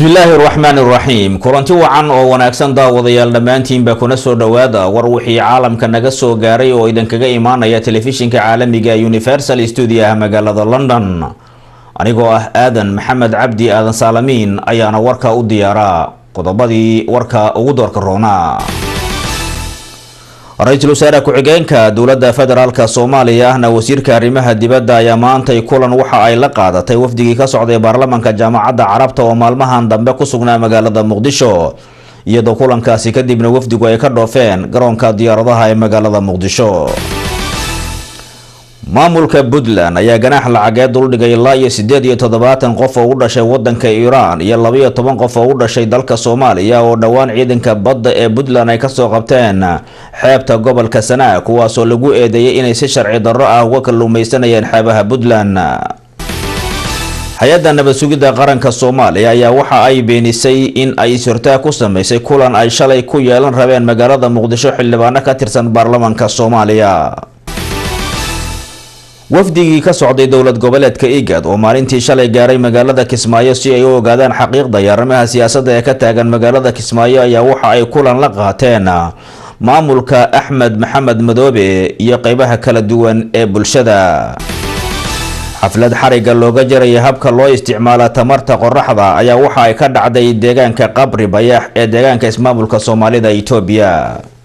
bismillaahi raxmaan iraxiim kulanti wacan oo wanaagsan daawadayaal dhammaantiinba kuna soo dhowaada war wixii caalamka naga soo gaaray oo idinkaga imaanaya telefishinka caalamiga universal stuudiyaha magaalada london anigoo ah aadan maxamed cabdi aadan saalamiin ayaana warka u diyaaraa qodobadii warka ugu doorka roona ra-iisul wasaare ku-xigeenka dowladda federaalk soomaaliya ahna wasiirka arrimaha dibadda ayaa maantay kulan waxa ay la qaadatay wafdigii ka socday baarlamanka jaamacadda carabta oo maalmahan dambe ku sugnaa magaalada muqdisho iyadoo kulankaasi kadibna wafdigu ay ka dhoofeen garoonka diyaaradaha ee magaalada muqdisho maamulka puntland ayaa ganaax lacageed duldhigay ilaa iyo sideed iyo toddobaatan qof oo u dhashay wadanka iiraan iyo labaiyo toban qof oo u dhashay dalka soomaaliya oo dhowaan ciidanka badda ee puntland ay kasoo qabteen xeebta gobolka sanaa kuwaasoo lagu eedeeyay inay si sharci darro ah uga kalluumeysanayeen xeebaha puntland hay-adda nabad sugidda qaranka soomaaliya ayaa waxa ay beenisay in ay is-hortaag ku sameysay kulan ay shalay ku yeelan rabeen magaalada muqdisho xildhibaano ka tirsan baarlamanka soomaaliya wafdigii ka socday dowlad goboleedka igad oo maalintii shalay gaaray magaalada kismaayo si ay u ogaadaan xaqiiqda iyo arrimaha siyaasadda ee ka taagan magaalada kismaayo ayaa waxa ay kulan la qaateen maamulka axmed maxamed madoobe iyo qeybaha kala duwan ee bulshada xaflad xariga looga jaraya habka loo isticmaala tamarta qoraxda ayaa waxa ay ka dhacday deegaanka qabri bayax ee deegaanka ismaamulka soomaalida itoobiya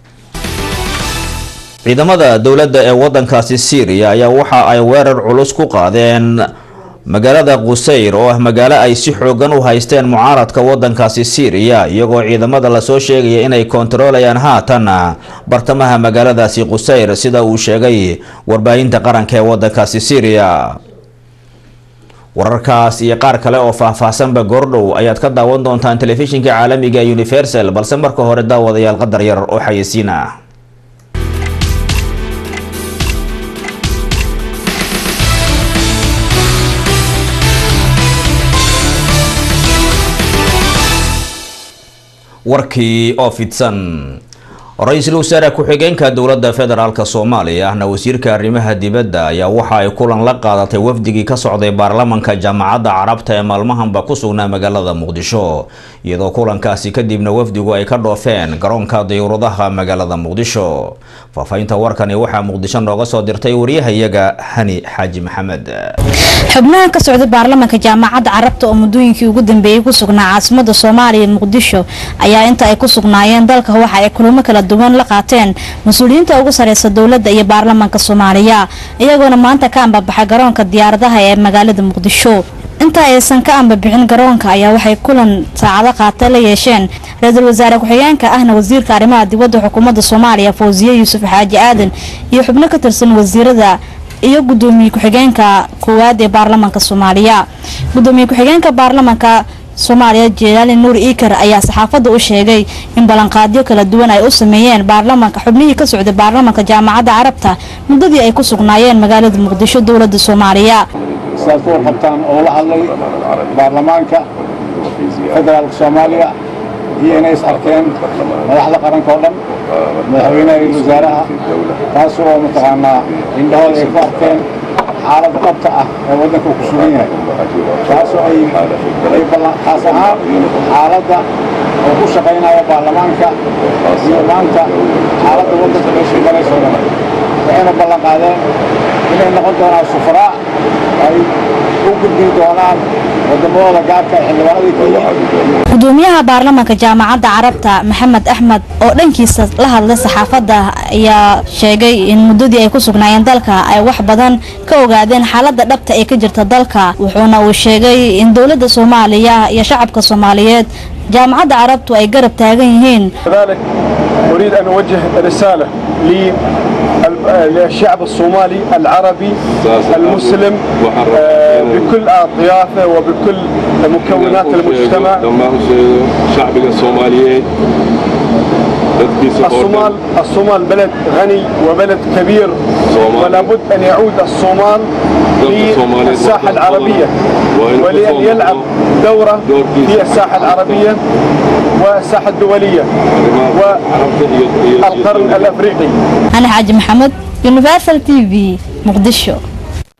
ciidamada dowladda ee wadankaasi syriya ayaa waxa ay weerar culus ku qaadeen magaalada qusayr oo ah magaalo ay si xoogan u haysteen mucaaradka wadankaasi syriya iyagoo ciidamada lasoo sheegaya inay kontarolayaan haatan bartamaha magaaladaasi qusayr sida uu sheegay warbaahinta qaranka ee wadankaasi syriya wararkaas iyo qaar kale oo faahfaahsanba goordhow ayaad ka daawan doontaan telefishinka caalamiga universal balse marka hore daawadayaal qadar yar oo xayeysiin ah warkii oo fidsan ra-iisul wasaare ku-xigeenka dowladda federaalk soomaaliya ahna wasiirka arrimaha dibadda ayaa waxa ay kulan la qaadatay wafdigii ka socday baarlamanka jaamacadda carabta ee maalmahanba ku sugnaa magaalada muqdisho iyadoo kulankaasi kadibna wafdigu ay ka dhoofeen garoonka diyuuradaha magaalada muqdisho faahfaahinta warkani waxaa muqdisho nooga soo dirtay waryahayaga hani xaaji maxamed xubnahan ka socday baarlamanka jaamacadda carabta oo muddooyinkii ugu dambeeyey ku sugnaa caasimada soomaaliya muqdisho ayaa inta ay ku sugnaayeen dalka waxa ay kulamo kala duwan la qaateen mas-uuliyiinta ugu sareysa dowladda iyo baarlamanka soomaaliya iyagoona maanta ka ambabaxay garoonka diyaaradaha ee magaalada muqdisho inta aysan ka ambabixin garoonka ayaa waxay kulan saacado qaata la yeesheen ra-iisul wasaare ku-xigeenka ahna wasiirka arrimaha dibadda xukuumadda soomaaliya fawsiye yuusuf xaaji aadan iyo xubno ka tirsan wasiirada iyo gudoomiye ku-xigeenka koowaad ee baarlamanka soomaaliya gudoomiye ku-xigeenka baarlamanka soomaaliya jelaali nuur iikar ayaa saxaafadda u sheegay in ballanqaadyo kala duwan ay u sameeyeen baarlamanka xubnihii ka socday baarlamanka jaamacadda carabta muddadii ay ku sugnaayeen magaalada muqdisho dowladda soomaaliya sidaad ku warqabtaan oo la hadlay baarlamaanka federaalka soomaaliya iyo inay is arkeen madaxda qaranka oo dhan madaxweynaha iyo wasaaraha taas oo mataqaanaa indhahooda ay ku arkeen xaaladda dhabta ah ee waddanka ku sugan yahay taasoo ay taas ahaan xaaladda oo ku shaqaynaya baarlamaanka iyo maanta xaaladda waddanka meeshay marayso dhan waxayna ballan qaadeen inay noqon doonaan sufaraa ay u gudbin doonaan waddamadooda gaarka xildhibaanadii kenya gudoomiyaha baarlamanka jaamacadda carabta maxamed axmed oo dhankiisa la hadlay saxaafadda ayaa sheegay in muddadii ay ku sugnaayeen dalka ay wax badan ka ogaadeen xaaladda dhabta ee ka jirta dalka wuxuuna uu sheegay in dowladda soomaaliya iyo shacabka soomaaliyeed jaamacadda carabtu ay garab taagan yihiin كذلك أريد أن أوجه رسالة للشعب الصومالي العربي المسلم آه، بكل أطيافه وبكل مكونات المجتمع dhammaan shacbiga soomaaliyeed dadkiisa oo الصومال dhan الصومال بلد غني وبلد كبير صومال. ولا بد أن يعود الصومال دولة صومالية للساحة وطن العربية وإن ولأن تصوموا يلعب دورة دور في في الساحة العربية والساحة الدولية arrimaha carabta iyo iyo- والقرن iyo- الأفريقي hani xaaji maxamed universal t v muqdisho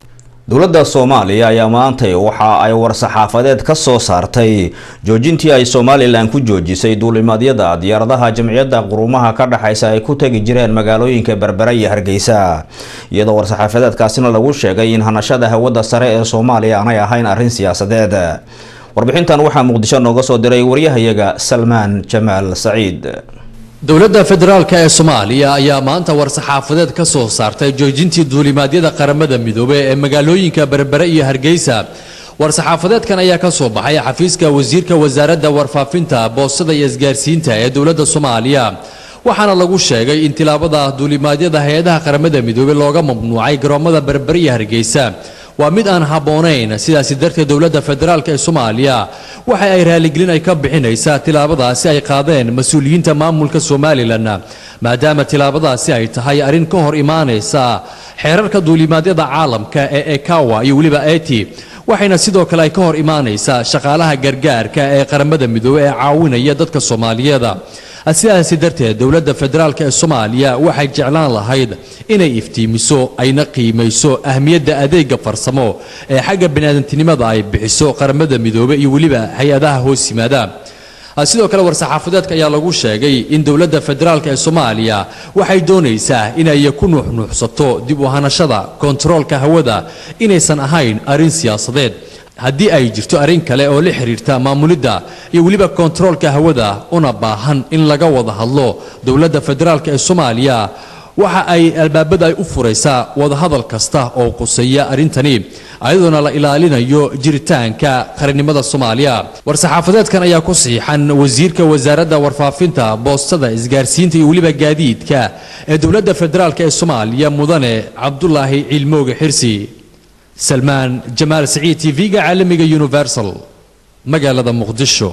dowladda soomaaliya ayaa maantay waxa ay war-saxaafadeed ka soo saartay joojintii ay somalilan ku joojisay duulimaadyada diyaaradaha jamciyadda quruumaha ka dhexaysa ay ku tegi jireen magaalooyinka berbera iyo hargeysa iyadoo war-saxaafadeedkaasina lagu sheegay in hanashada hawada sare ee soomaaliya aanay ahayn arrin siyaasadeed warbixintan waxaa muqdisho nooga soo diray waryahayaga salmaan jamaal saciid dowladda federaalk ee soomaaliya ayaa maanta war-saxaafadeed ka soo saartay joojintii duulimaadyada qaramada midoobey ee magaalooyinka berbere iyo hargeysa war-saxaafadeedkan ayaa ka soo baxay xafiiska wasiirka wasaaradda warfaafinta boostada iyo isgaarsiinta ee dowladda soomaaliya waxaana lagu sheegay in tilaabada duulimaadyada hay-adaha qaramada midoobey looga mamnuucay garoomada berbere iyo hargeysa waa mid aan habboonayn sidaasi darteed dowladda federaalk ee soomaaliya waxa ay raaligelin ay ka bixinaysaa tilaabadaasi ay qaadeen mas-uuliyiinta maamulka somalilan maadaama tilaabadaasi ay tahay arrin ka hor imaanaysa xeerarka duulimaadyada caalamka ee ekawa iyo weliba eti waxayna sidoo kale ay ka hor imaanaysaa shaqaalaha gargaarka ee qaramada midoobey ee caawinaya dadka soomaaliyeed sidaasi darteed dowladda federaalk ee soomaaliya waxay jeclaan lahayd inay iftiimiso ayna qiimayso ahmiyadda adeega farsamo ee xagga baniaadantinimada ay bixiso qaramada midoobey iyo weliba hay-adaha hoos yimaada sidoo kale war-saxaafadeedka ayaa lagu sheegay in dowladda federaalk ee soomaaliya waxay doonaysaa inay ku nuuxnuuxsato dib u hanashada kontaroolka hawada inaysan ahayn arrin siyaasadeed haddii ay jirto arrin kale oo la xiriirta maamulidda iyo weliba kontaroolka hawada una baahan in laga wada hadlo dowladda federaalk ee soomaaliya waxa ay albaabada ay u furaysaa wadahadal kasta oo quseeya arrintani ayadoona la ilaalinayo jiritaanka qarannimada soomaaliya war-saxaafadeedkan ayaa ku siixan wasiirka wasaaradda warfaafinta boostada isgaarsiinta iyo weliba gaadiidka ee dowladda federaalk ee soomaaliya mudane cabdulaahi ciilmooge xirsi salmaan jamaal saciid t v-ga caalamiga universal magaalada muqdisho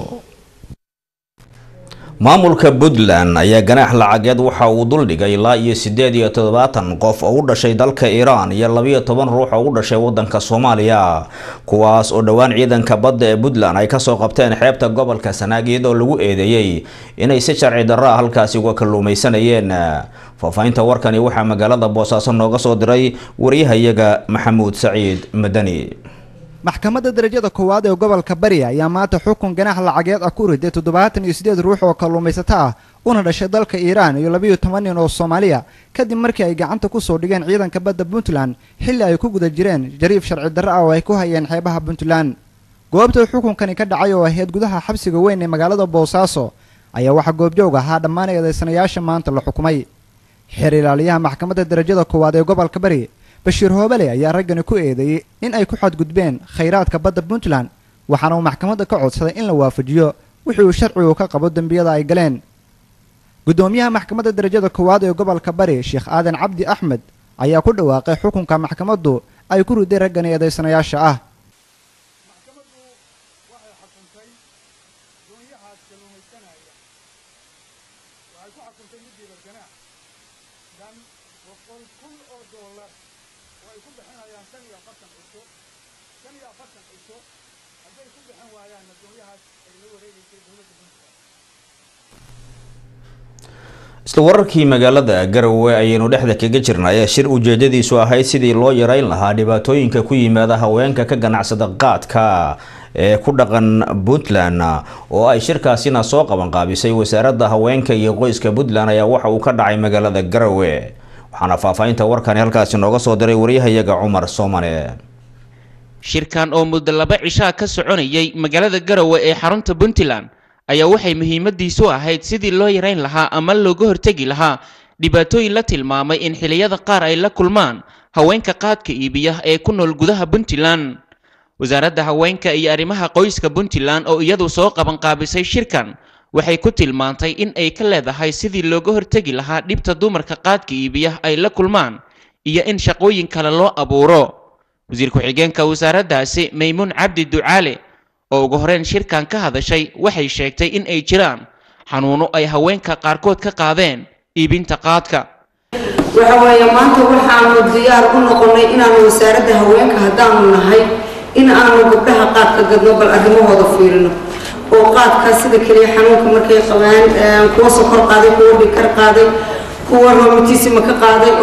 maamulka puntland ayaa ganaax lacageed waxa uu duldhigay ilaa iyo siddeed iyo toddobaatan qof oo u dhashay dalka iiraan iyo labiyo toban ruux oo u dhashay wadanka soomaaliya kuwaas oo dhowaan ciidanka badda ee puntland ay kasoo qabteen xeebta gobolka sanaag iyadoo lagu eedeeyey inay si sharci darro ah halkaasi uga kalluumaysanayeen faahfaahinta warkani waxaa magaalada boosaaso nooga soo diray waryahayaga maxamuud saciid madani maxkamadda darajada koowaad ee gobolka bari ayaa maanta xukun ganaax lacageed ah ku riday toddobaatan iyo siddeed ruux oo kalluumaysato ah una dhashay dalka iiraan iyo labiyo toban nin oo soomaaliya kadib markii ay gacanta kusoo dhigeen ciidanka badda puntland xilli ay ku guda jireen jariif sharci darro ah oo ay ku hayeen xeebaha puntland goobta xukunkani ka dhacay oo ahayd gudaha xabsiga weyn ee magaalada boosaaso ayaa waxaa goobjoog ahaa dhammaan eedaysanayaasha maanta la xukumay xeer ilaaliyaha maxkamadda darajada koowaad ee gobolka bari bashiir hoobale ayaa raggani ku eedeeyey in ay ku xadgudbeen khayraadka badda puntland waxaana uu maxkamadda ka codsaday in la waafajiyo wixii uu sharcigu ka qabo dembiyada ay galeen guddoomiyaha maxkamadda darajada koowaad ee gobolka bari sheekh aadan cabdi axmed ayaa ku dhawaaqay xukunka maxkamaddu ay ku riday raggani eedaysanayaasha ah isla wararkii magaalada garowe ayaynu dhexda kaga jirnay ee shir ujeedadiisu ahayd sidii loo yareyn lahaa dhibaatooyinka ku yimaada haweenka ka ganacsada qaadka ee ku dhaqan puntland oo ay shirkaasina soo qabanqaabisay wasaaradda haweenka iyo qoyska puntland ayaa waxa uu ka dhacay magaalada garowe waxaana faahfaahinta warkani halkaasi nooga soo diray waryahayaga cumar soomane shirkan oo muddo laba cishaa ka soconayay magaalada garowe ee xarunta puntland ayaa waxay muhiimadiisu ahayd sidii loo yarayn lahaa ama looga hortegi lahaa dhibaatooyin la tilmaamay in xilliyada qaar ay la kulmaan haweenka qaadka iibiya ee ku nool gudaha puntland wasaaradda haweenka iyo arrimaha qoyska puntland oo iyadu soo qabanqaabisay shirkan waxay ku tilmaantay in ay ka leedahay sidii looga hortegi lahaa dhibta dumarka qaadka iibiya ay la kulmaan iyo in shaqooyin kale loo abuuro wasiir ku-xigeenka wasaaraddaasi maymuun cabdi ducaale oo ugu horeyn shirkan ka hadashay waxay sheegtay in ay jiraan xanuuno ay haweenka qaarkood ka qaadeen iibinta qaadka waxa weeye maanta waxaanu diyaar u noqonnay inaanu wasaaradda haweenka haddaanu nahay in aanu gabdhaha qaadka gadno bal arrimahooda fiirino oo qaadka sida keliya xanuunka markay qabaan kuwa sokor qaaday kuwa dhikar qaaday kuwa romatisima ka qaaday oo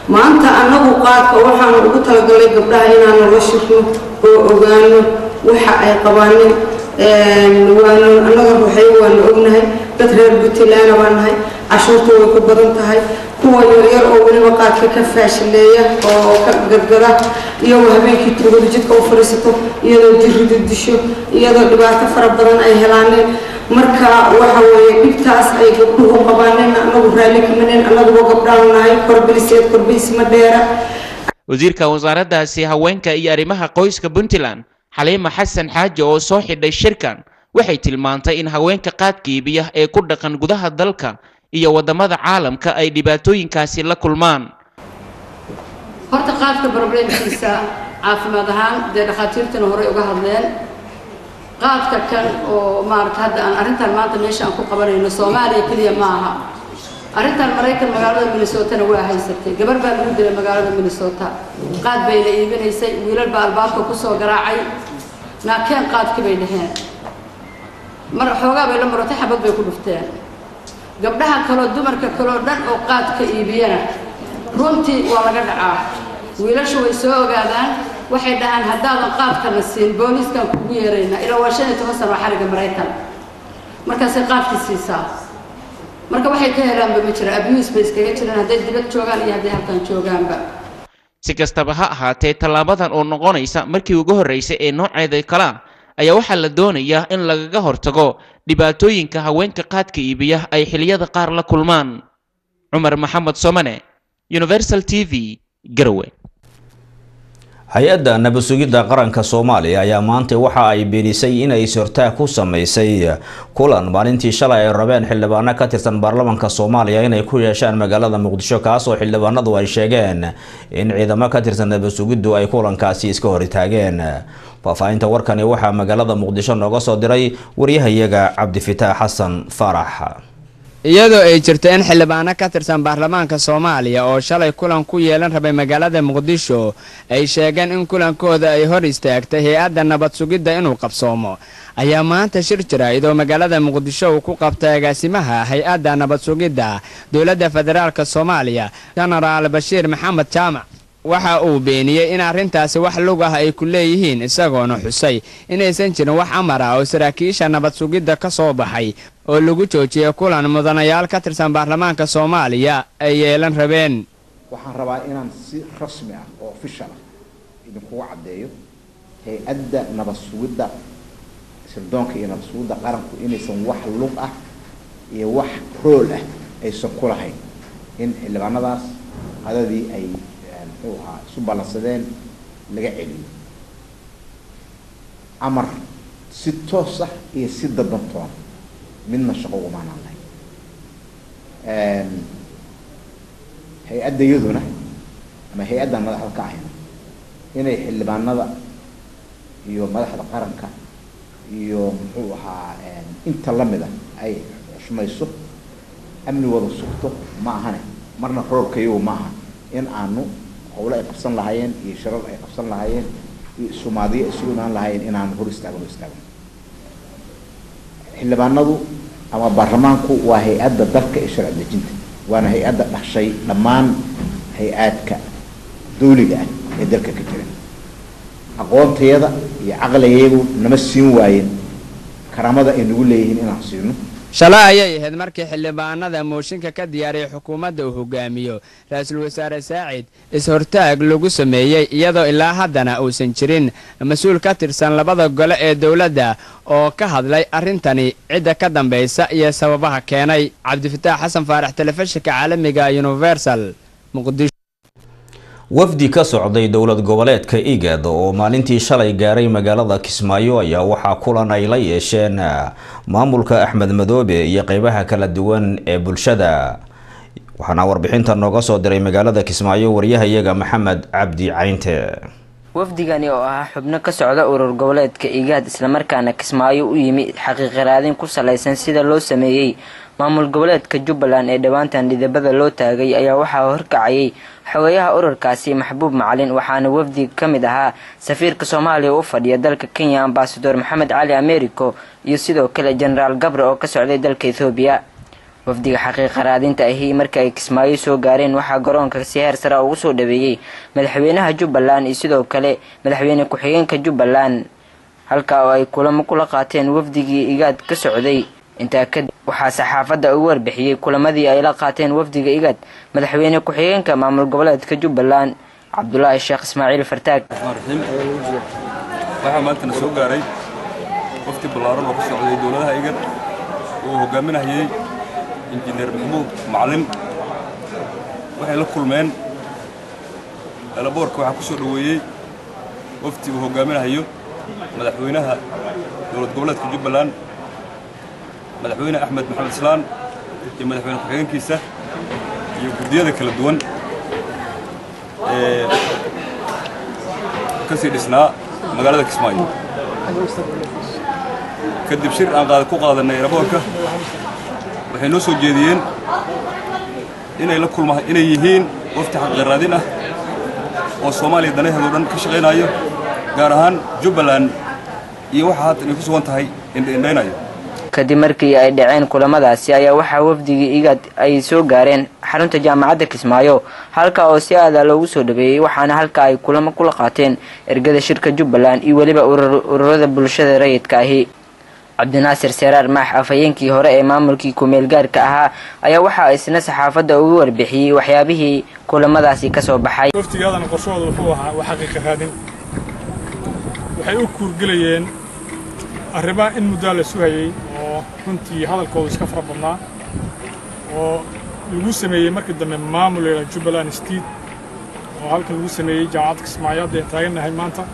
maanta annagu qaadka waxaanu ugu talagalay gabdhaha inaanu la shirno oo ogaano waxa ay qabaanin waanu annaga ruuxeyo waanu ognahay dad reer puntland baan nahay cashuurta way ku badan tahay kuwa yaryar oo weliba qaadka ka faashileeya oo ka gadgada iyagoo habeenkii tuugada jidka u fadhiisato iyadoo jiridu disho iyadoo dhibaato fara badan ay helaaneen marka waxa weeye dhibtaas ay gabdhuhu qabaaneen annagu raalli kamaneen annaguba gabdhaanu nahay korbiliseed korbilisma dheera wasiirka wasaaraddaasi haweenka iyo arrimaha qoyska puntland xaliima xasan xaaji oo soo xidhay shirkan waxay tilmaantay in haweenka qaadka iibiya ee ku dhaqan gudaha dalka iyo waddamada caalamka ay dhibaatooyinkaasi la kulmaan horta qaadka problemkiisa caafimaad ahaan dee dhakhaatiirtana horey uga hadleen qaadka kan oo maarata hadda aan arrintan maanta meesha aan ku qabanayno soomaaliya keliya ma aha arrintan maraykan magaalada minnesotana waa haysatay gabar baa lagu dilay magaalada minnesota qaad bayna iibinaysay wiilal baa albaabka kusoo garaacay naakeen qaadkii bay dhaheen mar xoogaa bay la maratay xabad bay ku dhufteen gabdhaha kaloo dumarka kaloo dhan oo qaadka iibiyana runtii waa laga dhacaa wiilashu way soo ogaadaan waxay dhahaan haddaadan qaadkana siin booliiskaan kugu yeeraynaa ilaa waa shan iyo toban sano xariga maraykan markaasay qaadkii siisaa marka waxay ka helaanba ma jira abuse bay iskaga jiraan hadday dibad joogaan iyo hadday halkan joogaanba si kastaba ha ahaatee tallaabadan oo noqonaysa markii ugu horreysay ee nooceeda kala ayaa waxaa la doonayaa in lagaga hortago dhibaatooyinka haweenka qaadka iibiya ay xiliyada qaar la kulmaan cumar maxamed somane universal t v garowe hay-adda nabad-sugidda qaranka soomaaliya ayaa maanta waxa ay beenisay inay is-hortaag ku sameysay kulan maalintii shalay ay rabeen xildhibaano ka tirsan baarlamaanka soomaaliya inay ku yeeshaan magaalada muqdisho kaasoo xildhibaanadu ay sheegeen in ciidamo ka tirsan nabad-sugiddu ay kulankaasi iska hortaageen faahfaahinta warkani waxaa magaalada muqdisho nooga soo diray waryahayaga cabdifitaax xasan faarax iyadoo ay jirto in xildhibaano ka tirsan baarlamaanka soomaaliya oo shalay kulan ku yeelan rabay magaalada muqdisho ay sheegeen in kulankooda ay hor istaagtay hay-adda nabad sugidda inuu qabsoomo ayaa maanta shir jira iyadoo magaalada muqdisho uu ku qabtay agaasimaha hay-adda nabad sugidda dowladda federaalk soomaaliya jenaraal bashiir maxamed jaamac waxa uu beeniyey in arrintaasi wax lug ah ay ku leeyihiin isagoona xusay inaysan jirin wax amar ah oo saraakiisha nabad sugidda ka soo baxay oo lagu joojiyey kulan mudanayaal ka tirsan baarlamaanka soomaaliya ay yeelan rabeen waxaan rabaa inaan si rasmi ah oo ofishal ah idinkugu caddeeyo hay-adda nabad sugidda sirdoonka iyo nabad sugidda qaranku inaysan wax lug ah iyo wax rool ah aysan ku lahayn in xildhibaanadaas qadadii ay muxuu ahaa isu ballansadeen laga celiyo amar si toos ah iyo si dadantoon midna shaqo umaanaan lahayn hay-adda iyaduna ama hay-addan madaxda ka ahayna inay xildhibaanada iyo madaxda qaranka iyo muxuu ahaa inta lamid a ay xushmayso amnigooda sugto ma ahane marna roolka iyagu ma aha in aanu howlo ay qabsan lahaayeen iyo shirar ay qabsan lahaayeen iyo sumaadiyo isugu imaan lahaayeen inaanu hor istaagno istaagno xildhibaanadu ama baarlamaanku waa hay-adda dalka ee sharci dejinta waana hay-adda dhashay dhammaan hay-aadka dawliga ah ee dalka ka jira aqoontayada iyo caqligayagu nama siin waayeen karaamada ay nagu leeyihiin inaan siino shalay ayay ahayd markii xildhibaanada mooshinka ka diyaariyay xukuumadda uu hogaamiyo ra-iisul wasaare saacid is-hortaag lagu sameeyey iyadoo ilaa haddana uusan jirin mas-uul ka tirsan labada gole ee dowladda oo ka hadlay arrintani cidda ka dambaysa iyo sababaha keenay cabdifataax xasan faarax telefishinka caalamiga universal muqdisho wafdi ka socday dowlad goboleedka igad oo maalintii shalay gaaray magaalada kismaayo ayaa waxaa kulan ay la yeesheen maamulka axmed madoobe iyo qeybaha kala duwan ee bulshada waxaana warbixinta nooga soo diray magaalada kismaayo waryahayaga maxamed cabdi caynte wafdigani oo ahaa xubno ka socda urur goboleedka igaad islamarkaana kismaayo u yimi xaqiiqiraadin ku salaysan sida loo sameeyey maamul goboleedka jubbaland ee dhowaantan dhidabada loo taagay ayaa waxaa horkacayay xogeyaha ururkaasi maxbuub macalin waxaana wafdi ka mid ahaa safiirka soomaaliya u fadhiya dalka kenya ambasador maxamed cali americo iyo sidoo kale jenaraal gabre oo ka socday dalka ethoobiya wafdiga xaqiiqa raadinta ahi markii ay kismaayo soo gaareen waxaa garoonka si heer sare ugu soo dhaweeyey madaxweynaha jubbaland iyo sidoo kale madaxweyne ku-xigeenka jubbaland halka oo ay kulamo kula qaateen wafdigii igaad ka socday intaa kadib waxaa saxaafadda ugu warbixiyey kulamadii ay la qaateen wafdiga igaad madaxweyne ku-xigeenka maamul goboleedka jubbaland cabdulaahi sheekh ismaaciil fartaag waxaa maantana soo gaaray wafti ballaaran oo ka socday dowladaha igad oo hogaaminayay injineer maxamuud macalin waxay la kulmeen elaboorka waxaa ku soo dhoweeyey wafti uu hogaaminayo madaxweynaha dowlad goboleedka jubbaland madaxweyne axmed maxamed islaan iyo madaxweyne ku-xigeenkiisa iyo guddiyada kala duwan ee ka sii dhisnaa magaalada kismaayo kadib shir aan qaad ku qaadanay eraboorka waxay noo soo jeediyeen inay la kulma inay yihiin wafti xaqiiqaraadin ah oo soomaaliya danaheedo dhan ka shaqaynayo gaar ahaan jubbaland iyo waxa haatan ay ku sugan tahay indhaindhaynayo kadib markii ay dhaceen kulamadaasi ayaa waxaa wafdigii igaad ay soo gaareen xarunta jaamacadda kismaayo halka oo si aada loogu soo dhaweeyey waxaana halka ay kulamo kula qaateen ergada shirka jubbaland iyo weliba ururada bulshada rayidka ahi cabdinaasir seeraar maax afhayeenkii hore ee maamulkii kumeel gaarka ahaa ayaa waxaa isna saxaafadda ugu warbixiyey waxyaabihii kulamadaasi ka soo baxay waftigaadana qorshahooda wuxuu ahaa waa xaqiiqa raadin waxay u kuurgelayeen arrimaha in muddaa la sugayey oo runtii hadalkoodu iska fara badnaa oo lagu sameeyey markii dambe maamul leela jubbaland state oo halkan lagu sameeyey jaamacadda kismaayo haddeen taagannahay maanta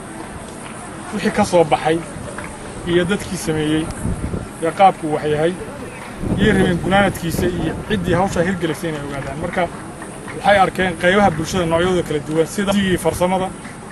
wixii ka soo baxay iyo dadkii sameeyey ee qaabku wax yahay yay rabeen gunaanadkiisa iyo ciddii hawshaa hirgelisay inay ogaadaan marka waxay arkeen qaybaha bulshada noocyadooda kala duwan sida digii farsamada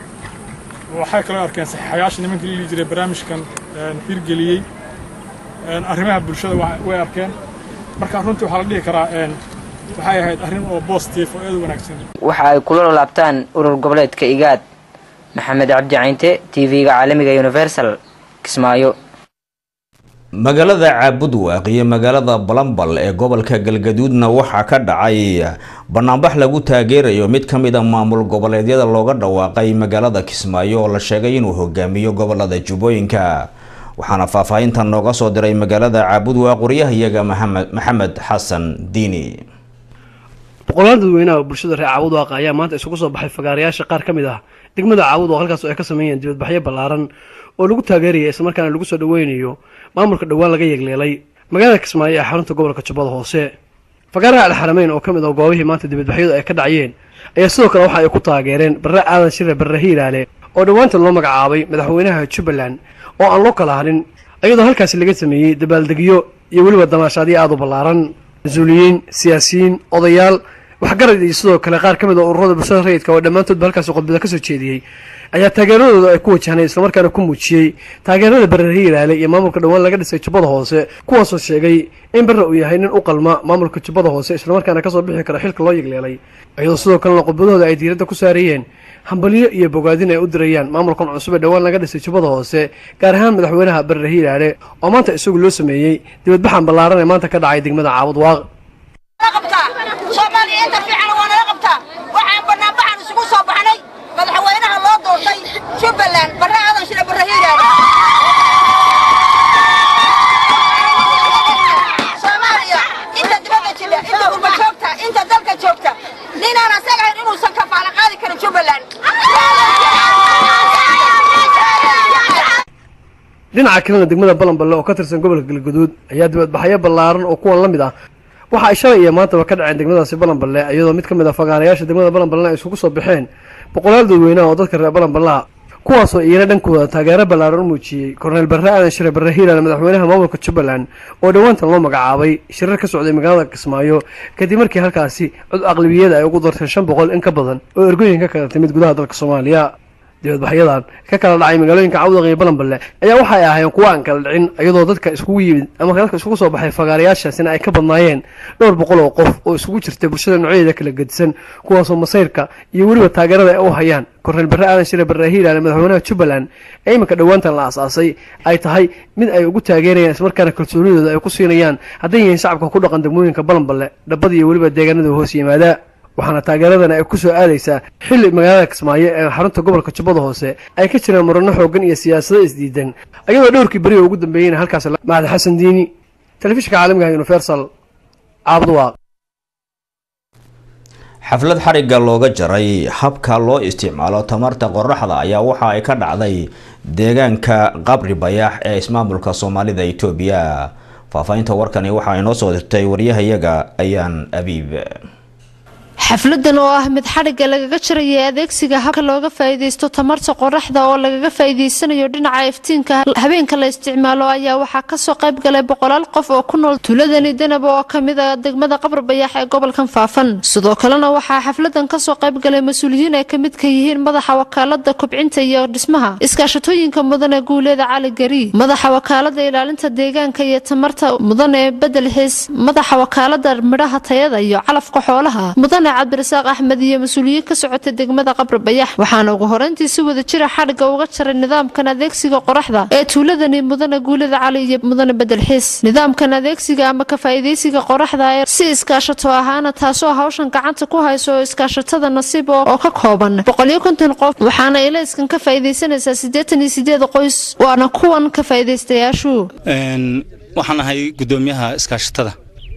waxay kaloo arkeen saxiixayaasha nimankii la dhihi jiray barnaamijkan hirgeliyey arrimaha bulshada way arkeen marka runtii waxaa la dhihi karaa waxay ahayd arrin oo positive oo aad u wanaagsan waxa ay kula laabtaan urur goboleedka igaad maxamed cabdi caynte tv-ga caalamiga universal kismaayo magaalada caabudwaaq iyo magaalada balambal ee gobolka galgaduudna waxaa ka dhacay banaanbax lagu taageerayo mid ka mid a maamul goboleedyada looga dhawaaqay magaalada kismaayo oo la sheegay inuu hogaamiyo gobolada jubbooyinka waxaana faahfaahintan nooga soo diray magaalada caabudwaaq waryahayaga maxamed xasan diini boqolaal dadweynaha oo bulshada reer caabudwaaq ayaa maanta isugu soo baxay fagaarayaasha qaar ka mid ah degmada caabudwaaq halkaas oo ay ka sameeyeen dibadbaxyo ballaaran oo lagu taageeraya islamarkaana lagu soo dhaweynayo maamulka dhowaan laga yeegleelay magaalada kismaayo ee xarunta gobolka jubbada hoose fagaaraha alxarameyn oo ka mid ah goobihii maanta dibadbaxyadu ay ka dhacayeen ayaa sidoo kale waxa ay ku taageereen barre aadan shire barre hiiraale oo dhowaantan loo magacaabay madaxweynaha jubbaland oo aan loo kala hadhin iyadoo halkaasi laga sameeyey dabaaldegyo iyo weliba damaashaadyo aada u ballaaran mas-uuliyiin siyaasiyiin odayaal waxgarad iyo sidoo kale qaar ka mid a ururada bulshada rayidka oo dhammaantoodba halkaasi qodbada ka soo jeediyey ayaa taageeradooda ay ku wajahnay islamarkaana ku muujiyey taageerada barre hiiraale iyo maamulka dhowaan laga dhisay jubbada hoose kuwaasoo sheegay in barre uu yahay nin u qalma maamulka jubbada hoose islamarkaana kasoo bixi kara xilka loo yegleelay iyadoo sidoo kalena qodbadooda ay diiradda ku saarayeen hambalyo iyo bogaadin ay u dirayaan maamulkan cusub ee dhowaan laga dhisay jubbada hoose gaar ahaan madaxweynaha barre hiiraale oo maanta isagu loo sameeyey dibadbaxan ballaaran ee maanta ka dhacay degmada caabud waaq soomaaliya inta fiican waa nala qabtaa waxaan banaanbaxan isugu soo baxnay madaxweynaha loo doortay jubbaland barre aadan shire barre hiiraale soomaaliya inta dibadda jira inta gurba joogta inta dalka joogta ninaan asaga ahayn inuusan kafaala qaadi karin jubbaland dhinaca kalena degmada balanballe oo ka tirsan gobolka galgaduud ayaa dibadbaxyo ballaaran oo kuwan la mid ah waxa ay shalay iyo maantaba ka dhaceen degmadaasi balanballe iyadoo mid ka mid a fagaarayaasha degmada balanballe ay isugu soo baxeen boqolaal dadweynaha oo dadka reer balanballaha kuwaasoo iyana dhankooda taageero ballaaran u muujiyey korneyl barre aadan shire barre hiiraale madaxweynaha maamulka jubbaland oo dhowaantan loo magacaabay shirar ka socday magaalada kismaayo kadib markii halkaasi cod aqlabiyada ay ugu darteen shan boqol in ka badan oo ergooyin ka kala timid gudaha dalka soomaaliya dibadbaxyadan ka kala dhacay magaalooyinka cawdaq iyo balanballe ayaa waxay ahaayeen kuwa aan kala dhicin iyadoo dadka iskugu yimid ama dadka iskugu soo baxay fagaarayaashaasina ay ka badnaayeen dhowr boqol oo qof oo isugu jirta bulshada noocyadeeda kala gedisan kuwaasoo masayrka iyo weliba taageerada ay u hayaan korneyl barre aadan shire barre hiilaale madaxweynaha jubbaland ee iminka dhowaantan la aas-aasay ay tahay mid ay ugu taageerayaan ismarkaana kalsoonidooda ay ku siinayaan hadday yihiin shacabka ku dhaqan degmooyinka balanballe dhabbada iyo weliba deegaanada hoos yimaada waxaana taageeradan ay ku soo aadaysaa xilli magaalada kismaayo ee xarunta gobolka jubbada hoose ay ka jiraan murano xooggan iyo siyaasado isdiidan ayadoo dhowrkii beri oo ugu dambeeyeyna halkaas macad xasan diini telefishinka caalamiga universal caabduwaaq xaflad xarigga looga jaray habka loo isticmaalo tamarta qoraxda ayaa waxa ay ka dhacday deegaanka qabri bayax ee ismaamulka soomaalida itoobiya faahfaahinta warkani waxaa inoo soo dirtay waryahayaga ayaan abiib xafladan oo ah mid xadhigga lagaga jarayay adeegsiga habka looga faa'iidaysto tamarta qoraxda oo lagaga faa'iidaysanayo dhinaca iftiinka habeenka la isticmaalo ayaa waxaa kasoo qayb galay boqolaal qof oo ku nool tuuladani danab oo kamid a degmada qabri bayax ee gobolkan faafan sidoo kalena waxaa xafladan kasoo qayb galay mas-uuliyiin ay kamid ka yihiin madaxa wakaalada kobcinta iyo dhismaha iskaashatooyinka mudane guuleeda cali gari madaxa wakaalada ilaalinta deegaanka iyo tamarta mudane bedel xiis madaxa wakaalada midhaha tayada iyo calafka xoolaha mudane cabdirasaaq axmed iyo mas-uuliyiin ka socotay degmada qabri bayax waxaana ugu horeyntii si wada jira xadhigga uga jaray nidaamkan adeegsiga qoraxda ee tuuladani mudane guulada cali iyo mudane bedel xiis nidaamkan adeegsiga ama ka faa'iidaysiga qoraxda ee si iskaashato ahaana taasoo hawshan gacanta ku hayso oo iskaashatada nasiib oo ka kooban boqoliyo konton qof waxaana ilayskan ka faa'iidaysanaysaa siddeetan iyo sideed qoys waana kuwan ka faa'iidaystayaashu waxaan ahay gudoomiyaha iskaashatada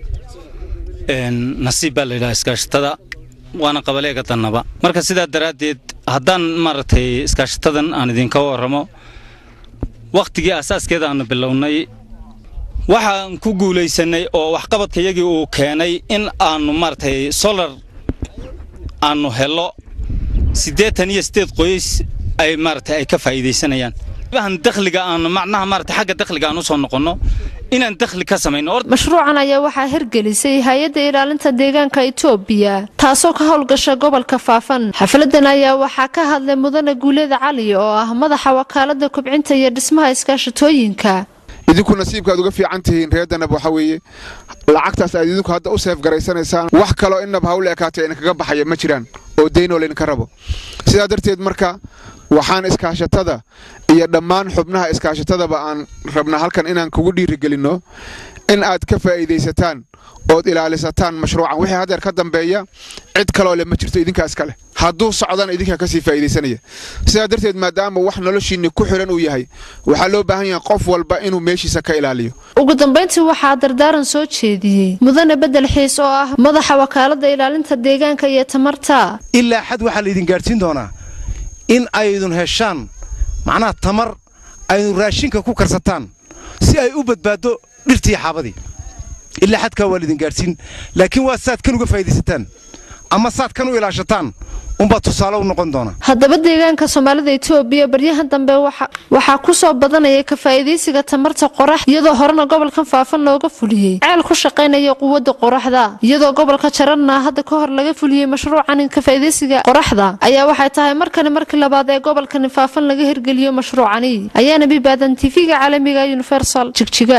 nasiib baa la yidhaha iskaashatada waana qabaleega dannaba marka sidaa daraaddeed haddaan maaragtay iskaashatadan aan idinka warramo wakhtigii asaaskeeda aanu bilownay waxaan ku guulaysannay oo waxqabadkayagii uu keenay in aannu maaragtay solar aannu hello siddeetan iyo siddeed qoys ay maaragtay ay ka faa'iidaysanayaan han dakhliga aanu macnaha maaragtay xagga dakhliga aan u soo noqonno inaan dakhli ka samayno mashruucan ayaa waxaa hirgelisay hay-adda ilaalinta deegaanka itoobiya taasoo ka howlgasha gobolka faafan xafladan ayaa waxaa ka hadlay mudane guuleeda cali oo ah madaxa wakaalada kobcinta iyo dhismaha iskaashatooyinka idinku nasiibka aad uga fiican tihiin reer danab waxa weeye lacagtaas aad idinku hadda u seef garaysanaysaan wax kaloo inab hawle ekaatay idinkaga baxaya ma jiraan oo daynoo laydinka rabo sidaa darteed marka waxaan iskaashatada iyo dhammaan xubnaha iskaashatadaba aan rabnaa halkan inaan kugu dhiirigelinno in aad ka faa'iidaysataan ood ilaalisataan mashruucan wixii haddeer ka dambeeya cid kaloo le ma jirto idinkaa iska leh hadduu socdana idinkaa kasii faa'iidaysanaya sidaa darteed maadaama wax noloshiinni ku xidhan uu yahay waxaa loo baahan yahay qof walba inuu meeshiisa ka ilaaliyo ugu dambayntii waxaa dardaaran soo jeediyey mudane bedel xiis oo ah madaxa wakaalada ilaalinta deegaanka iyo tamarta ilaa xad waxaa laydin gaadhsiin doonaa in aydun heshaan macnaha tamar aydun raashinka ku karsataan si ay u badbaaddo dhirtii xaabadii ilaa xadkaa waa laydin gaadhsiin laakiin waa saad kan uga faa'iidaysataan ama saad kan u ilaashataan unbaa tusaale u noqon doona haddaba deegaanka soomaalida itoobiya baryahan dambe waxaa ku soo badanaya ka faa'iidaysiga tamarta qorax iyadoo horena gobolkan faafan looga fuliyey ceel ku shaqaynaya quwadda qoraxda iyadoo gobolka jarana hadda ka hor laga fuliyey mashruucan ka faa'iidaysiga qoraxda ayaa waxay tahay markani markii labaad ee gobolkani faafan laga hirgeliyo mashruucani ayaana bibaadan tv-ga caalamiga universal jigjiga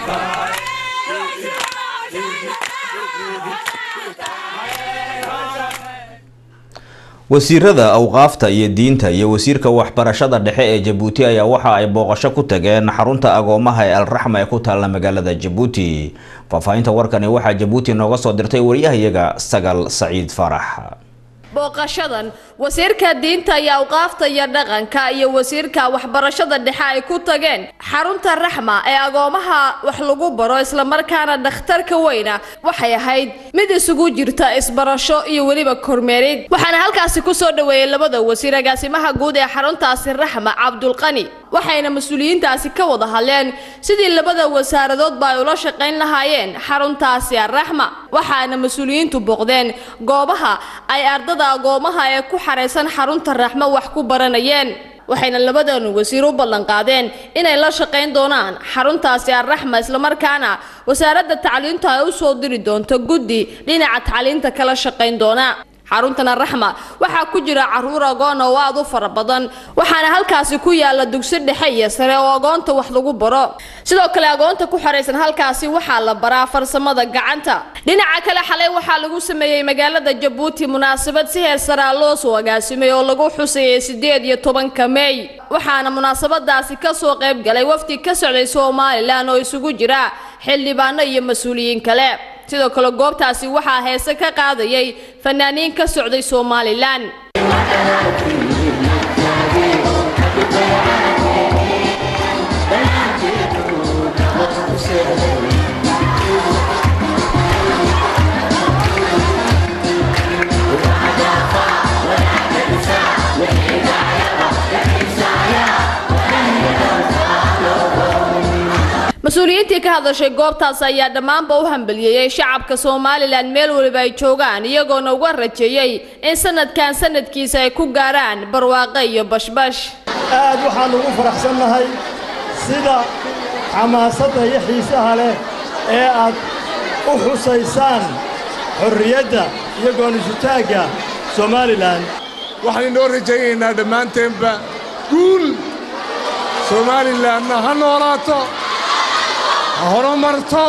wasiirada awqaafta iyo diinta iyo wasiirka waxbarashada dhexe ee jabuuti ayaa waxa ay booqasho ku tageen xarunta agoomaha ee alraxma ee ku taalla magaalada jabuuti faahfaahinta warkani waxaa jabuuti nooga soo dirtay waryahayaga sagal saciid farax booqashadan wasiirka diinta iyo awqaafta iyo dhaqanka iyo wasiirka waxbarashada dhexe ay ku tageen xarunta raxma ee agoomaha wax lagu baro islamarkaana dhakhtarka weyna waxay ahayd mid isugu jirta isbarasho iyo weliba kormeerid waxaana halkaasi kusoo dhaweeyey labada wasiir agaasimaha guud ee xaruntaasi raxma cabdulqani waxayna mas-uuliyiintaasi ka wada hadleen sidii labada wasaaradoodba ay ula shaqayn lahaayeen xaruntaasi araxma waxaana mas-uuliyiintu booqdeen goobaha ay ardada agoomaha ee ku xaraysan xarunta raxmo wax ku baranayeen waxayna labadan wasiir u ballanqaadeen inay la shaqayn doonaan xaruntaasi arraxma islamarkaana wasaaradda tacliintu ay u soo diri doonto guddi dhinaca tacliinta kala shaqayn doona xaruntana raxma waxaa ku jira caruur agoon oo aad u fara badan waxaana halkaasi ku yaala dugsi dhexe iyo sare oo agoonta wax lagu baro sidoo kale agoonta ku xaraysan halkaasi waxaa la baraa farsamada gacanta dhinaca kale xalay waxaa lagu sameeyey magaalada jabuuti munaasabad si heer saraa loo soo agaasimay oo lagu xusayay sideed iyo tobanka meey waxaana munaasabadaasi kasoo qayb galay wafdi ka socday somalilan oo isugu jira xildhibaano iyo mas-uuliyiin kale sidoo kale goobtaasi waxaa heese ka qaadayay fanaaniin ka socday somalilan mas-uuliyiintii ka hadashay goobtaas ayaa dhammaanba u hambaliyeeyey shacabka somalilan meel waliba ay joogaan iyagoona uga rajeeyey in sanadkan sanadkiisa ay ku gaaraan barwaaqe iyo bashbash aad waxaan ugu faraxsannahay sida xamaasadda iyo xiisaha leh ee aad u xusaysaan xorriyadda iyo goonisutaagga somalilan waxaan inoo rajaynaynaa dhammaanteenba guul somalilanna ha noolaato ha horumarto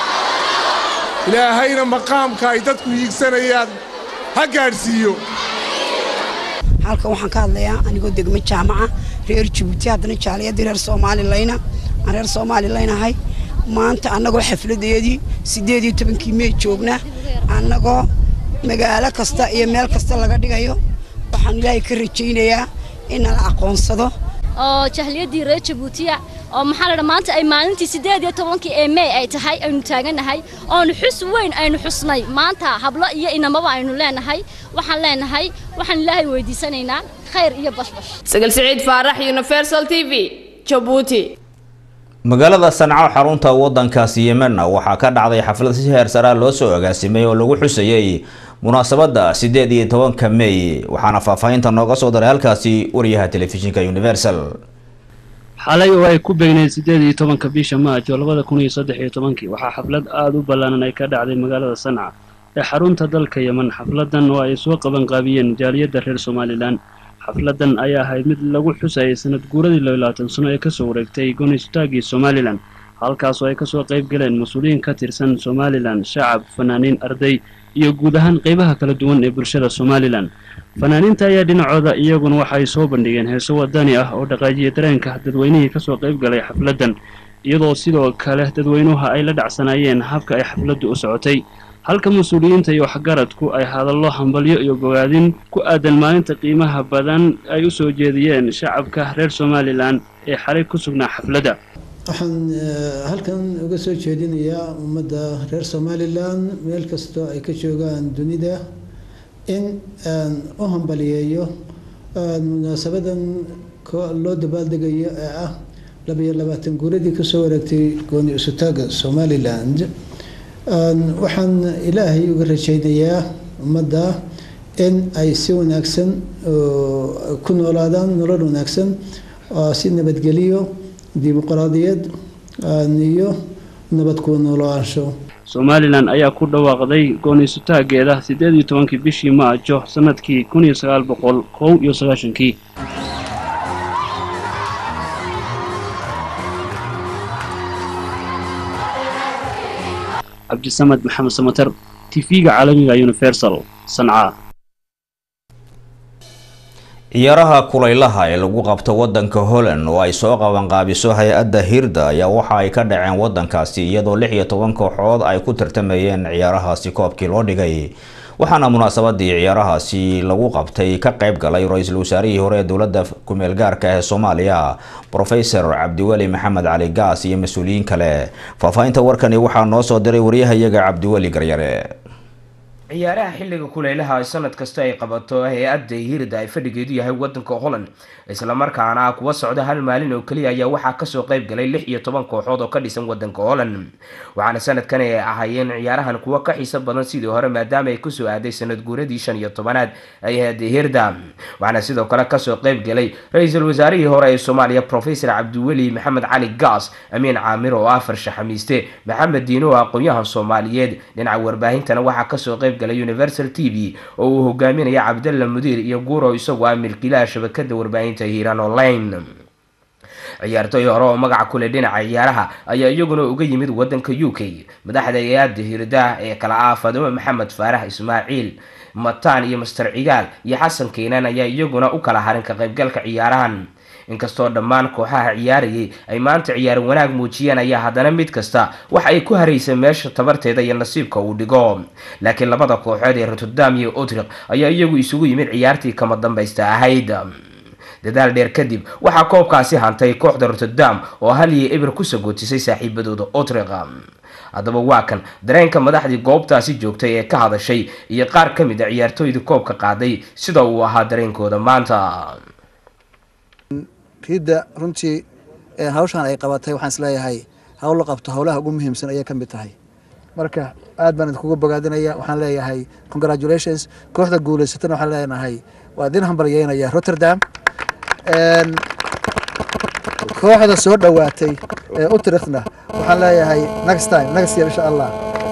ilaahayna maqaamka ay dadku hiigsanayaan ha gaadhsiiyo halkan waxaan ka hadlayaa anigoo degmo jaamaca reer jabuuti haddana jaaliyadii reer soomaalileyna aan reer soomaalileyna ahay maanta annagoo xafladeedii siddeed iyo tobankii mey joogna annagoo magaalo kasta iyo meel kasta laga dhigayo waxaan ilaahay ka rajaynayaa in nala aqoonsado oo jahliyadii reer jabuutiya oo maxaa ladha maanta ay maalintii siddeed iyo tobankii ee mey ay tahay aynu taaganahay oonu xus weyn aynu xusnay maanta hablo iyo inamaba aynu leenahay waxaan leenahay waxaan ilaahay weydiisanaynaa khayr iyo bashbash sagal siciid faarax universal t v jabuuti magaalada sanco xarunta wadankaasi yemenna waxaa ka dhacday xaflad si heer saraa loo soo agaasimay oo lagu xusayey munaasabada sideed iyo tobanka mey waxaana faahfaahinta nooga soo daray halkaasi wariyaha telefishinka universal xalay oo ay ku beegnayd siddeed iyo tobanka bisha maaj oo labada kun iyo saddex iyo tobankii waxaa xaflad aada u ballaanan ay ka dhacday magaalada sanca ee xarunta dalka yemen xafladan oo ay soo qabanqaabiyeen jaaliyadda reer somalilan xafladan ayaa ahayd mid lagu xusayay sanad guuradii labaatan sano ee kasoo wareegtay goonistaagii somalilan halkaas oo ay kasoo qayb galeen mas-uuliyiin ka tirsan somalilan shacab fanaaniin arday iyo guud ahaan qeybaha kala duwan ee bulshada somalilan fanaaniinta ayaa dhinacooda iyaguna waxay soo bandhigeen heeso wadani ah oo dhaqaajiya dareenka dadweynihii kasoo qayb galay xafladan iyadoo sidoo kale dadweynuha ay la dhacsanaayeen habka ay xafladdu u socotay halka mas-uuliyiinta iyo waxgaradku ay hadallo hambalyo iyo bogaadin ku aadan maalinta qiimaha badan ay u soo jeediyeen shacabka reer somalilan ee xalay ku sugnaa xafladda waxaan halkan uga soo jeedinayaa ummadda reer somalilan meel kastoo ay ka joogaan dunida in aan u hambaliyeeyo munaasabadan loo dabaaldegayo ee ah labayo labaatan guuradii kasoo wareegtay gooni isutaaga somaliland waxaan ilaahay uga rajaynayaa ummadda in ay si wanaagsan ku noolaadaan nolol wanaagsan si nabadgeliyo dimuqraadiyad iyo nabad ku noolaansho somalilan ayaa ku dhawaaqday gooniisutaageeda siddeed iyo tobankii bishii maajo sanadkii kun iyo sagaal boqol kow iyo sagaashankii cabdisamed maxamed samater tv-ga caalamiga universal sanca ciyaaraha kulaylaha ee lagu qabto wadanka holland oo ay soo qabanqaabiso hay-adda hirda ayaa waxa ay ka dhaceen wadankaasi iyadoo lix iyo toban kooxood ay ku tartamayeen ciyaarahaasi koobkii loo dhigay waxaana munaasabadii ciyaarahaasi lagu qabtay ka qayb galay ra-iisul wasaarihii hore ee dowladda kumeel gaarka ee soomaaliya profesor cabdiweli maxamed cali gaas iyo mas-uuliyiin kale faahfaahinta warkani waxaa noo soo diray waryahayaga cabdiweli garyare ciyaaraha xilliga kulaylaha sanad kasta ay qabato hay-adda hirda ay fadhigeedu yahay wadanka holland islamarkaana kuwa socda hal maalin oo keliya ayaa waxaa kasoo qayb galay lix iyo toban kooxood oo ka dhisan wadanka holland waxaana sanadkan ay ahaayeen ciyaarahan kuwa ka xiiso badan sidii hore maadaama ay kusoo aaday sanad guuradii shan iyo tobanaad ay hay-adda hirda waxaana sidoo kale kasoo qayb galay ra-iisul wasaarihii hore ee soomaaliya profesor cabdiweli maxamed cali gaas amiin caamir oo ah farshaxamiiste maxamed diino oo aqoon-yahan soomaaliyeed dhinaca warbaahintana waxaa kasoo qayb qayb galay universal t v oo uu hogaaminaya cabdalla mudiir iyo guuro isagu ah milkiilaha shabakada warbaahinta hiiraan online ciyaartooy hore oo magaca kule dhinaca ciyaaraha ayaa iyaguna uga yimid wadanka u k madaxda hay-adda hirdaah ee kala ah fadimo maxamed faarax ismaaciil mataan iyo master cigaal iyo xasan keenaan ayaa iyaguna u kala harin ka qaybgalka ciyaarahan inkastoo dhammaan kooxaha ciyaarayay ay maanta ciyaar wanaag muujiyeen ayaa haddana mid kasta waxa ay ku haraysa meesha tabarteeda iyo nasiibka uu dhigo laakiin labada kooxood ee rotterdam iyo otriq ayaa iyagu isugu yimid ciyaartii kama dambaysta ahayd dadaal dheer kadib waxaa koobkaasi hantay kooxda rotterdam oo hal iyo eber ku sagootisay saaxiibadooda otriq haddaba waa kan dareenka madaxdii goobtaasi joogtay ee ka hadashay iyo qaar ka mid a ciyaartooydii koobka qaaday sida uu ahaa dareenkooda maanta riidda runtii hawshaan ay qabatay waxaan isleeyahay hawl la qabto howlaha ugu muhiimsan ayay ka mid tahay marka aad baan idinkuga bogaadinaya waxaan leeyahay congratulations kooxda guulaysatana waxaan leenahay waa idin hambalyeynaya rotterdam kooxda soo dhowaatay ee utrikhna waxaan leeyahay next time next year insha allah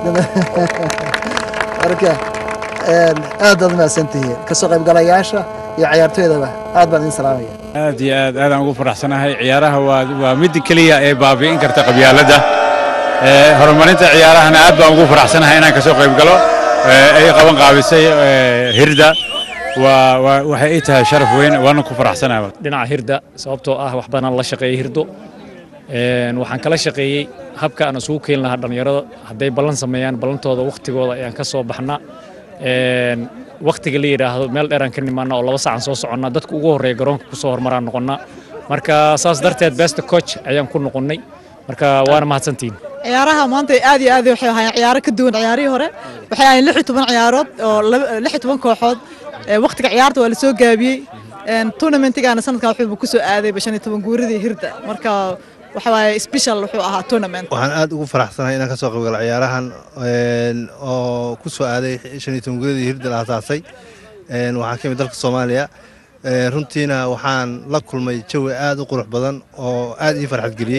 marka aad baad umahadsantihiin kasoo qaybgalayaasha iyo ciyaartooydaba aad baan idin salaamaya aad iyo aad aadaan ugu faraxsanahay ciyaaraha waa waa midda keliya ee baabi'in karta qabyaaladda horumarinta ciyaarahana aad baan ugu faraxsanahay inaan kasoo qayb galo ay qaban qaabisay hirda waa waxay ii tahay sharaf weyn waana ku faraxsanahay dhinaca hirda sababtoo ah wax badan la shaqeeyay hirdo waxaan kala shaqeeyey habka aan isugu keeni lahaa dhallinyarada hadday ballan sameeyaan ballantooda wakhtigooda ayaan ka soo baxnaa wakhtiga la yidhaahdo meel dheeraan ka nimaana oo laba saacaan soo soconnaa dadka ugu horreeya garoonka kusoo hormaraan noqonnaa marka saas darteed best coach ayaan ku noqonnay marka waana mahadsantihiin ciyaaraha maanta aad iyo aad waxay ahaayeen ciyaaro ka duwan ciyaarihii hore waxay ahaayeen lix iyo toban ciyaarood oo lix iyo toban kooxood wakhtiga ciyaarta waa la soo gaabiyey tournamentigaana sanadkan wuxuu ku soo aaday shan iyo toban guuridii hirda marka waxa waaye special wuxuu ahaa tournament waxaan aad ugu faraxsanahay inaan ka soo qaybgalo ciyaarahan oo ku soo aaday shan iyo toban guuridii hirda la asaasay waxaan ka imid dalka soomaaliya runtiina waxaan la kulmay jawi aad u qurux badan oo aad ii farxad geliyey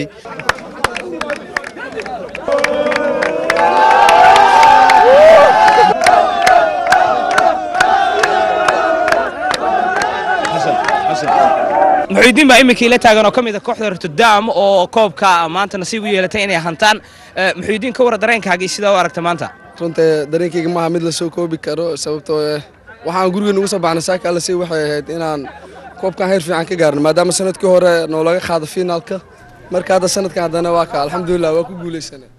muxuudiin baa iminkii la taagan oo ka mid a kooxda rotterdam oo koobka maanta nasiib u yeelatay inay hantaan muxuudiin ka wara dareenkaagii sidaa u aragta maanta runta dareenkayga maaha mid la soo koobi karo sababtoo eh waxaan gurigeena uga soo baxnay saaka alla sii waxay ahayd inaan koobkan heer fiican ka gaarno maadaama sanadkii hore noolaga qaado finaalka marka hadda sanadkan haddana waa ka alxamdulilah waa ku guulaysanay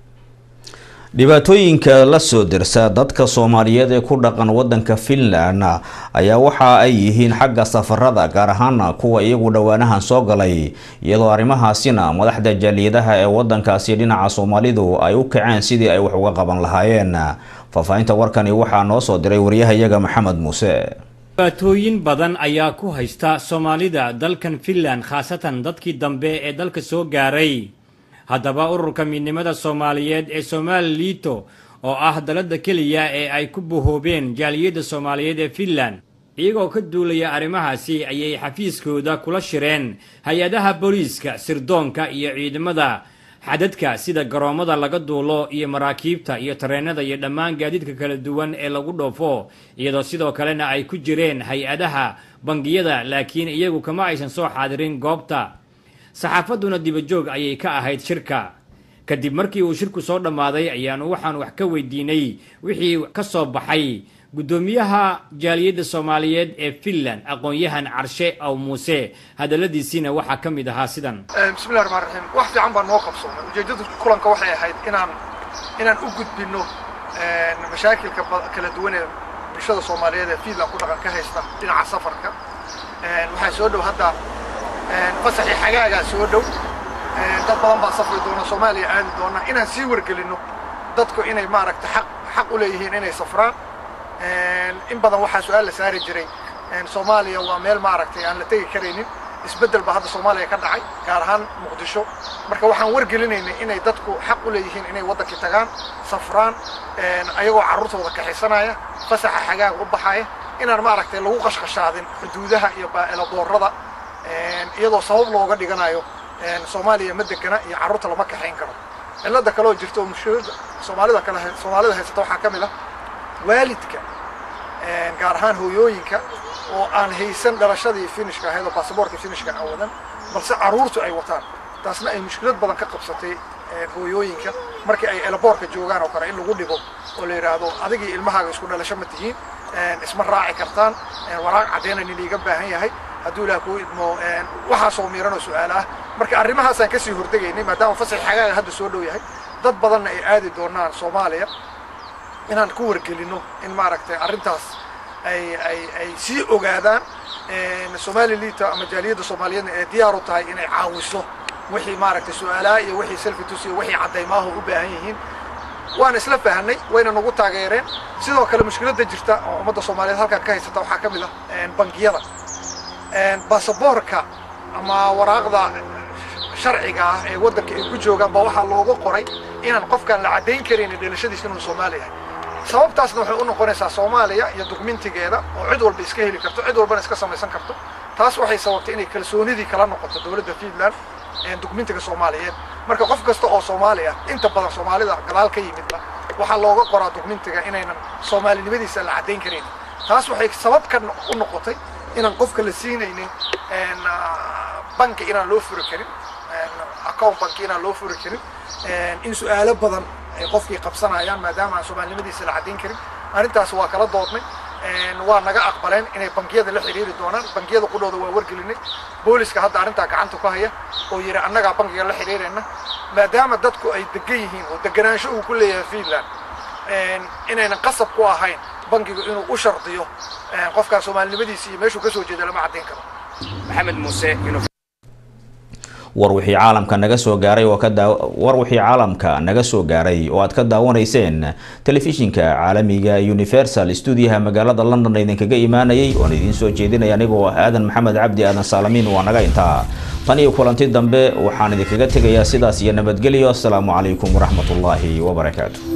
dhibaatooyinka la soo dirsa dadka soomaaliyeed ee ku dhaqan wadanka finland ayaa waxa ay yihiin xagga safarada gaar ahaan kuwa iyagu dhowaanahan soo galay iyadoo arrimahaasina madaxda jaaliyadaha ee wadankaasi dhinaca soomaalidu ay u kaceen sidii ay wax uga qaban lahaayeen faahfaahinta warkani waxaa noo soo diray waryahayaga maxamed muuse dhibaatooyin badan ayaa ku haysta soomaalida dalkan finland khaasatan dadkii dambe ee dalka soo gaaray haddaba ururka midnimada soomaaliyeed ee somaali liito oo ah dalada keliya ee ay ku bahoobeen jaaliyadda soomaaliyeed ee finland iyagoo ka duulaya arrimahaasi ayay xafiiskooda kula shireen hay-adaha booliiska sirdoonka iyo ciidamada xadadka sida garoommada laga duulo iyo maraakiibta iyo tareenada iyo dhammaan gaadiidka kala duwan ee lagu dhoofo iyadoo sidoo kalena ay ku jireen hay-adaha bangiyada laakiin iyagu kama aysan soo xaadirin goobta saxaafadduna dibajoog ayay ka ahayd shirka kadib markii uu shirku soo dhammaaday ayaanu waxaan wax ka weydiinay wixii ka soo baxay guddoomiyaha jaaliyadda soomaaliyeed ee finland aqoon-yahan carshe aw muuse hadalladiisiina waxaa ka mid ahaa sidan bismillahi raxmaan raxiim wax fiican baa noo qabsoomay ujeeddada kulanka waxay ahayd inaan inaan u gudbinno mashaakilka kala duwan ee bulshada soomaaliyeed ee finland ku dhaqan ka haysta dhinaca safarka waxaa soo dhow hadda fasaxii xagaagaa soo dhow dad badan baa safri doona soomaaliya aadi doona inaan sii wargelinno dadku inay maaragta xaq xaq u leeyihiin inay safraan in badan waxaa su-aal la saari jiray soomaaliya waa meel maaragtay aan la tegi karaynin isbeddel baa hadda soomaaliya ka dhacay gaar ahaan muqdisho marka waxaan wargelinaynay inay dadku xaq u leeyihiin inay waddankii tagaan safraan ayagoo carruurtooda kaxisanaya fasaxa xagaag u baxaya inaan maaragtay lagu qashqashaadin xuduudaha iyo eelaboorada iyadoo sabab looga dhiganayo soomaaliya ma degana iyo carruurta lama kaxayn karo cilada kaleoo jirta oo mushkilada soomaalida kale soomaalida haysata waxaa ka mid ah waalidka gaar ahaan hooyooyinka oo aan haysan dhalashadii finishka ahayd oo baasaboorka finishka aan wadan balse carruurtu ay wataan taasna ay mushkilad badan ka qabsatay hooyooyinka markii ay elaboorka joogaan oo kale in lagu dhibo oo la yidhaahdo adigii ilmahaaga isku dhalasho ma tihiin isma raaci kartaan waraaq caddaynan in iiga baahan yahay hadduu ilaah kuu idmo waxaasoo miiran oo su-aal ah marka arrimahaasaan kasii hordegaynay maadaama fasax xagaaga hadda soo dhow yahay dad badanna ay aadi doonaan soomaaliya inaan ku wargelino in maaragtay arrintaas ay ay ay sii ogaadaan somalilita ama jaaliyadda soomaaliyeedna ee diyaar u tahay inay caawiso wixii maaragtay su-aalaha iyo wixii selfitus iyo wixii caddaymaha u baahan yihiin waan isla fahanay wayna nagu taageereen sidoo kale mushkiladda jirta oo ummadda soomaaliyeed halkan ka haysata waxaa ka mid ah bangiyada baasaboorka ama waraaqda sharciga ah ee waddanka ay ku joogaan baa waxaa looga qoray inaan qofkaan la caddayn karin dhalashadiisa inuu soomaali yahay sababtaasna waxay u noqonaysaa soomaaliya iyo dugmintigeeda oo cid walba iska heli karto cid walbana iska samaysan karto taas waxay sababtay inay kalsoonidii kala noqoto dowladda fiinland dugmintiga soomaaliyeed marka qof kasta oo soomaali ah inta badan soomaalida gadaal ka yimidba waxaa looga qoraa dugmintiga inaynan soomaalinimadiisa la caddayn karin taas waxay sabab ka u noqotay inaan qofka la siinaynin banki inaan loo furi karin account banki inaan loo furi karin in su-aalo badan ay qofkii qabsanayaan maadaama aan soomaalinimadiisa la caddayn karin arrintaas waa kala doodnay waa naga aqbaleen inay bangiyada la xiriiri doonaan bangiyada qudhooda waa wargelinay booliska hadda arrintaa gacanta ku haya oo yidhi annagaa bangiga la xiriirayna maadaama dadku ay degan yihiin oo deganaansho uu ku leeyahay fiinland inaynan qasab ku ahayn bangigu inuu u shardiyo qofkaan soomaalinimadiisa iyo meeshuu kasoo jeeda lama caddayn karo maxamed muuse war wixii caalamka naga soo gaaray oo ka daa war wixii caalamka naga soo gaaray oo aad ka daawanayseen telefishinka caalamiga universal stuudiyaha magaalada london idinkaga imaanayay oon idiin soo jeedinaya anigoo ah aadan maxamed cabdi aadan saalamiin waa naga intaa tan iyo kulanti dambe waxaan idinkaga tegayaa sidaas iyo nabadgelyo asalaamu calaykum waraxmatullaahi wabarakaatu